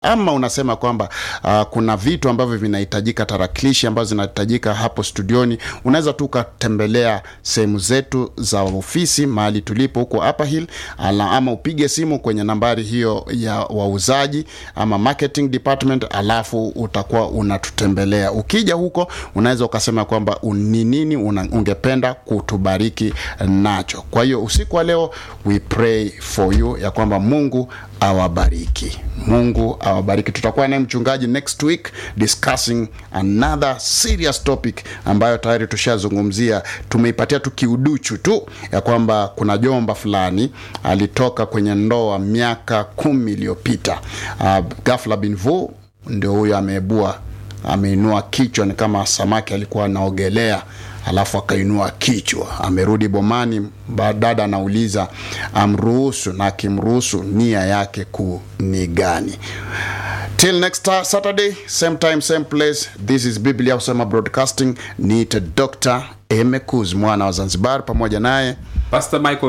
ama unasema kwamba uh, kuna vitu ambavyo vinahitajika, tarakilishi ambazo zinahitajika hapo studioni, unaweza tu ukatembelea sehemu zetu za ofisi mahali tulipo huko Upper Hill, ala, ama upige simu kwenye nambari hiyo ya wauzaji ama marketing department, alafu utakuwa unatutembelea. Ukija huko unaweza ukasema kwamba ni nini una- ungependa kutubariki nacho. Kwa hiyo usiku wa leo we pray for you ya kwamba Mungu awabariki, Mungu awabariki. Tutakuwa naye mchungaji next week discussing another serious topic ambayo tayari tushazungumzia, tumeipatia tu kiuduchu tu ya kwamba kuna jomba fulani alitoka kwenye ndoa miaka kumi iliyopita. Uh, ghafla bin vu ndio huyo ameibua ameinua kichwa, ni kama samaki alikuwa anaogelea alafu akainua kichwa, amerudi bomani. ba- Dada anauliza amruhusu, na akimruhusu nia yake kuu ni gani? Till next ta- Saturday, same time, same place. This is Biblia Husema Broadcasting. Niite Dr. Emekuz mwana wa Zanzibar, pamoja naye Pastor Michael